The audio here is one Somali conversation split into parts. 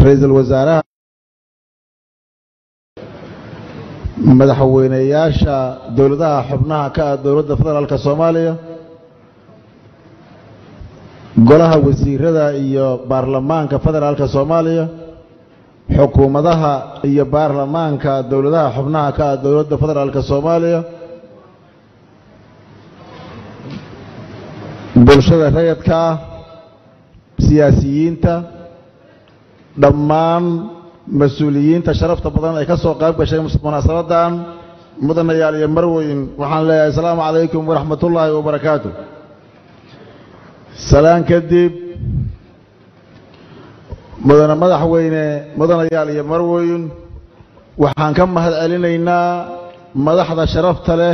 ra-iisul wasaaraha madaxweyneyaasha dowladaha xubnaha ka ah dowladda federaalka soomaaliya golaha wasiirada iyo baarlamaanka federaalka soomaaliya xukuumadaha iyo baarlamaanka dowladaha xubnaha ka ah dowladda federaalka soomaaliya bulshada rayadka ah siyaasiyiinta dhammaan mas-uuliyiinta sharafta badan ay ka soo qayb gashay munaasabadan mudanayaal iyo marweyn waxaan leeyahay asalaamu calaykum waraxmatullaahi wabarakaatu salaan kadib mudane madaxweyne mudanayaal iyo marweyn waxaan ka mahad celinaynaa madaxda sharafta leh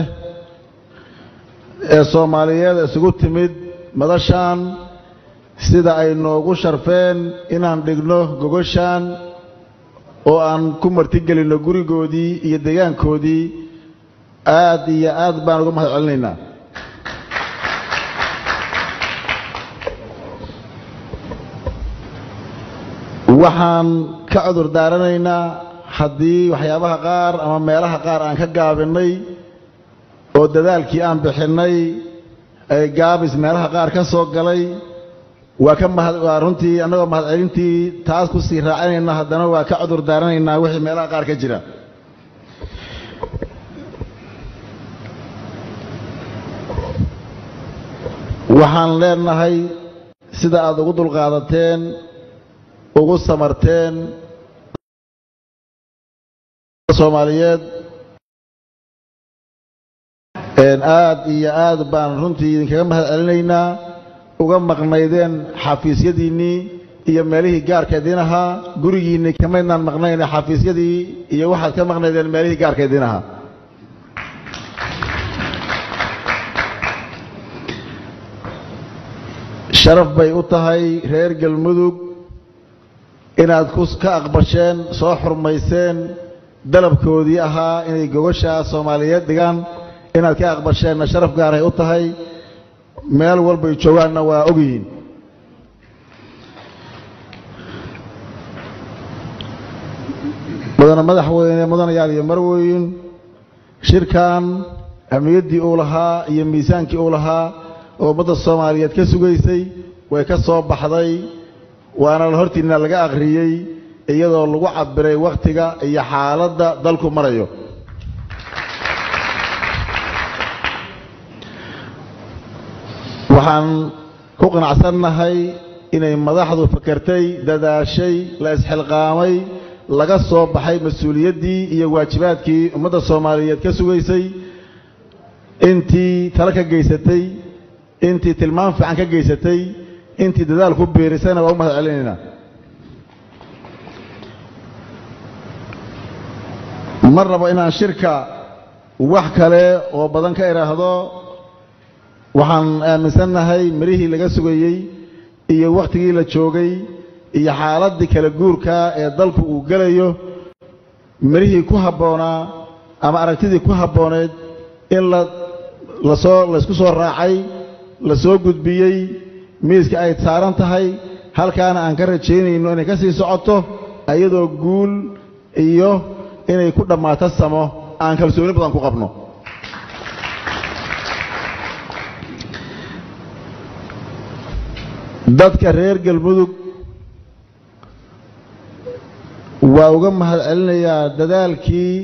ee soomaaliyeed isugu timid madashaan sida ay noogu sharfeen inaan dhigno gogoshaan oo aan ku martigelinno gurigoodii iyo deegaankoodii aad iyo aad baan uga mahad celinaynaa waxaan ka cudur daaranaynaa haddii waxyaabaha qaar ama meelaha qaar aan ka gaabinnay oo dadaalkii aan bixinnay ay gaabis meelaha qaar ka soo galay waa ka mahad waa runtii annagoo mahadcelintii taas ku sii raacinayna haddana waa ka cudur daaranaynaa wixii meelaha qaar ka jira waxaan leenahay sida aad ugu dulqaadateen ugu samarteen soomaaliyeed aad iyo aad baan runtii idinkaga mahad celinaynaa uga maqnaydeen xafiisyadiinnii iyo meelihii gaarka idiin ahaa gurigiinnii kamaydnaan maqnayne xafiisyadii iyo waxaad ka maqnaydeen meelihii gaarka idiin ahaa sharaf bay u tahay reer galmudug inaad ka aqbasheen soo xurmayseen dalabkoodii ahaa inay gogosha soomaaliyeed dhigaan inaad ka aqbasheenna sharaf gaaray u tahay meel walbay joogaanna waa ogyihiin mudane madaxweyne mudanayaal iyo marweyn shirkan ahmiyaddii uu lahaa iyo miisaankii uu lahaa oo ummadda soomaaliyeed ka sugaysay way ka soo baxday waana hortiinna laga akhriyey iyadoo lagu cabiray wakhtiga iyo xaaladda dalku marayo waxaan ku qanacsannahay inay madaxdu fakertay dadaashay la isxilqaamay laga soo baxay mas-uuliyaddii iyo waajibaadkii ummadda soomaaliyeed ka sugaysay intii talo ka geysatay intii tilmaam fiican ka geysatay intii dadaal ku biirisayna waa u mahad celinaynaa ma rabo inaan shirka wax kale oo badan ka idhaahdo waxaan aaminsannahay mirihii laga sugayey iyo wakhtigii la joogay iyo xaaladdii kala guurka ee dalku uu gelayo mirihii ku habboonaa ama aragtidii ku habbooneed in la lasoo laysku soo raacay la soo gudbiyey miiska ay saaran tahay halkaana aan ka rajaynayno inay ka sii socoto iyadoo guul iyo inay ku dhammaato samo aan kalsooni badan ku qabno dadka reer galmudug waa uga mahad celinayaa dadaalkii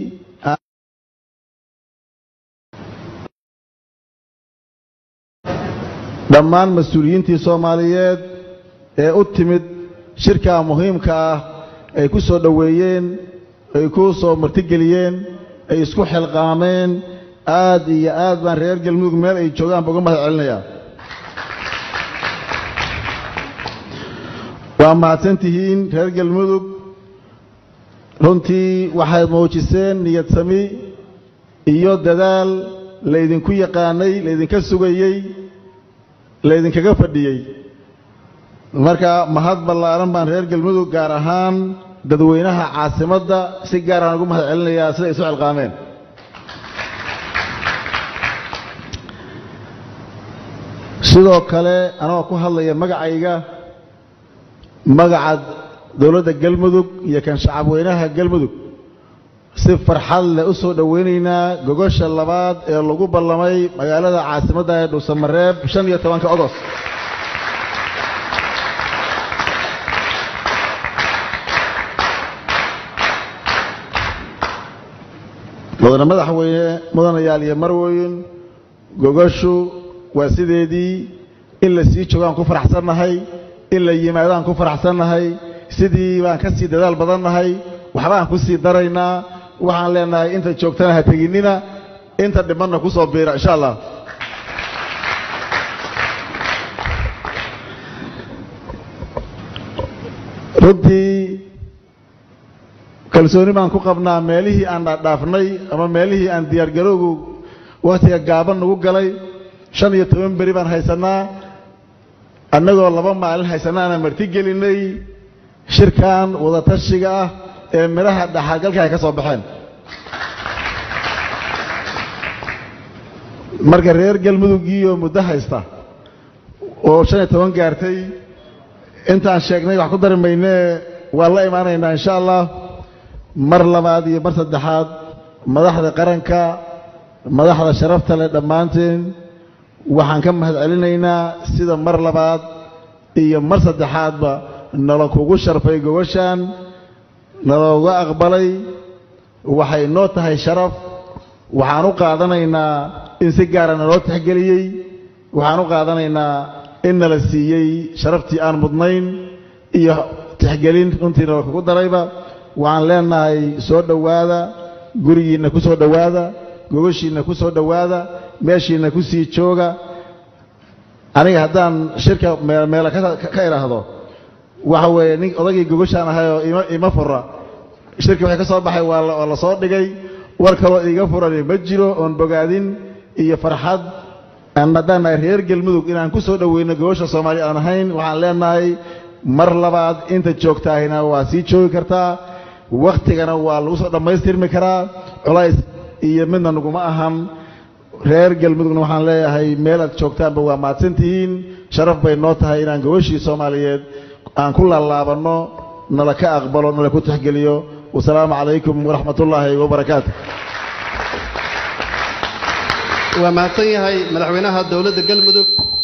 dhammaan mas-uuliyiintii soomaaliyeed ee u timid shirkaa muhiimka ah ay ku soo dhoweeyeen ay ku soo martigeliyeen ay isku xilqaameen aad iyo aad baan reer galmudug meel ay joogaanba uga mahad celinayaa waa mahadsan tihiin reer galmudug runtii waxaad muujiseen niyad sami iyo dadaal laydinku yaqaanay laydinka sugayey laydinkaga fadhiyey marka mahad ballaaran baan reer galmudug gaar ahaan dadweynaha caasimadda si gaaraan ugu mahad celinayaa siday isu cilqaameen sidoo kale anagoo ku hadlaya magacayga magaca dowladda galmudug iyo kan shacabweynaha galmudug si farxad leh u soo dhoweynaynaa gogosha labaad ee lagu ballamay magaalada caasimadda ee dhuusamareeb shan iyo tobanka ogos mudane madaxweyne mudanayaal iyo marweyn gogoshu waa sideedii in la sii joogaan ku faraxsannahay in la yimaadaan ku faraxsannahay sidii baan ka sii dadaal badannahay waxbaan ku sii daraynaa waxaan leenahay inta joogtana ha teginnina inta dhimanna ku soo biira insha allah runtii kalsooni baan ku qabnaa meelihii aan dhaadhaafnay ama meelihii aan diyaargarowgu wakhtiga gaaban nagu galay shan iyo toban beri baan haysannaa annagoo laba maalin haysanaana marti gelinay shirkan wadatashiga ah ee midhaha dhaxalgalka ay ka soo baxeen marka reer galmudugiioo muddo haysta oo shan iyo toban gaartay intaan sheegnay wax ku dari maynee waan la imaanaynaa insha allah mar labaad iyo mar saddexaad madaxda qaranka madaxda sharafta leh dhammaanteen waxaan ka mahad celinaynaa sida mar labaad iyo mar saddexaadba nala kugu sharfay gogoshaan nalooga aqbalay waxay noo tahay sharaf waxaan u qaadanaynaa in si gaara naloo tixgeliyey waxaan u qaadanaynaa in nala siiyey sharaftii aan mudnayn iyo tixgelin runtii nala kugu darayba waxaan leenahay soo dhowaada gurigiinna ku soo dhowaada gogoshiinna ku soo dhowaada meeshiinna ku sii jooga aniga haddaan shirka meele ka idhaahdo waxa weeye nin odagii gogoshaan ahayoo ima ima fura shirki waxay ka soo baxay waa la soo dhigay war kaloo iiga furani ma jiro oon bogaadin iyo farxad haddaan nahay reer galmudug inaan ku soo dhoweyno gogosha soomaaliya aan ahayn waxaan leenahay mar labaad inta joogtaahina waa sii joogi kartaa wakhtigana waa lagu soo dhammaystirmi karaa culays iyo midna naguma ahan reer galmudugna waxaan leeyahay meel aad joogtaanba waa mahadsantihiin sharaf bay noo tahay inaan gogashii soomaaliyeed aan ku laalaabanno nala ka aqbalo nala ku tixgeliyo wasalaamu calaykum waraxmat ullaahi wabarakaatu waa mahadsan yahay madaxweynaha dowladda galmudug